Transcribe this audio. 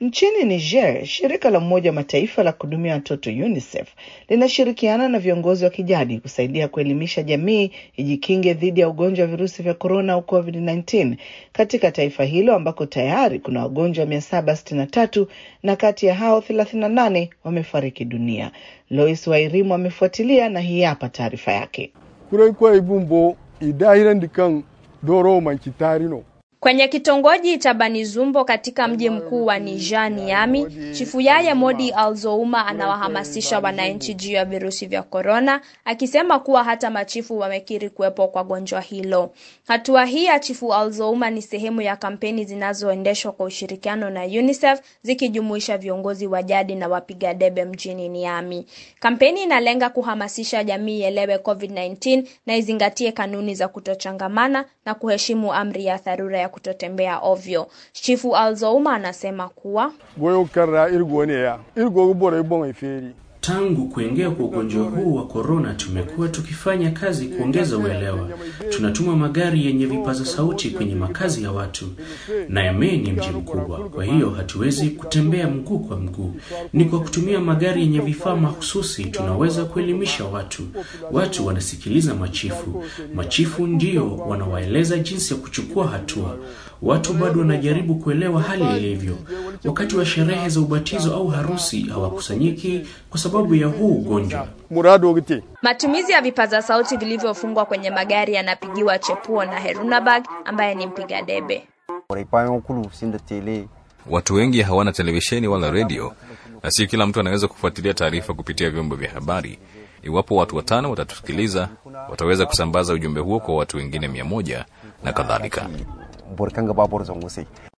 Nchini Niger, shirika la Umoja wa Mataifa la kuhudumia watoto UNICEF linashirikiana na viongozi wa kijadi kusaidia kuelimisha jamii ijikinge dhidi ya ugonjwa wa virusi vya korona au COVID-19 katika taifa hilo ambako tayari kuna wagonjwa 763 na kati ya hao 38 wamefariki dunia. Lois Wairimu amefuatilia na hii hapa taarifa yake. kurai ibumbo idahirandi kan doro mankitarino Kwenye kitongoji cha Banizumbo katika mji mkuu wa Niger Niami, Chifu Yaya Modi Alzouma anawahamasisha wananchi juu ya virusi vya korona, akisema kuwa hata machifu wamekiri kuwepo kwa gonjwa hilo. Hatua hii ya Chifu Alzouma ni sehemu ya kampeni zinazoendeshwa kwa ushirikiano na UNICEF zikijumuisha viongozi wa jadi na wapiga debe mjini Niami. Kampeni inalenga kuhamasisha jamii ielewe COVID-19 na izingatie kanuni za kutochangamana na kuheshimu amri ya dharura ya kutotembea ovyo. Chifu Alzouma anasema kuwa goyo karra irgo ne ya irgo bora ibon iferi Tangu kuingia kwa ugonjwa huu wa korona, tumekuwa tukifanya kazi kuongeza uelewa. Tunatuma magari yenye vipaza sauti kwenye makazi ya watu, na Yamei ni mji mkubwa, kwa hiyo hatuwezi kutembea mguu kwa mguu. Ni kwa kutumia magari yenye vifaa mahususi tunaweza kuelimisha watu. Watu wanasikiliza machifu, machifu ndio wanawaeleza jinsi ya kuchukua hatua. Watu bado wanajaribu kuelewa hali ilivyo. Wakati wa sherehe za ubatizo au harusi hawakusanyiki kwa sababu ya huu ugonjwa. murado gite matumizi ya vipaza sauti vilivyofungwa kwenye magari yanapigiwa chepuo na Herunabag ambaye ni mpiga debe. Watu wengi hawana televisheni wala redio, na sio kila mtu anaweza kufuatilia taarifa kupitia vyombo vya habari. Iwapo watu watano watatusikiliza, wataweza kusambaza ujumbe huo kwa watu wengine mia moja na kadhalika.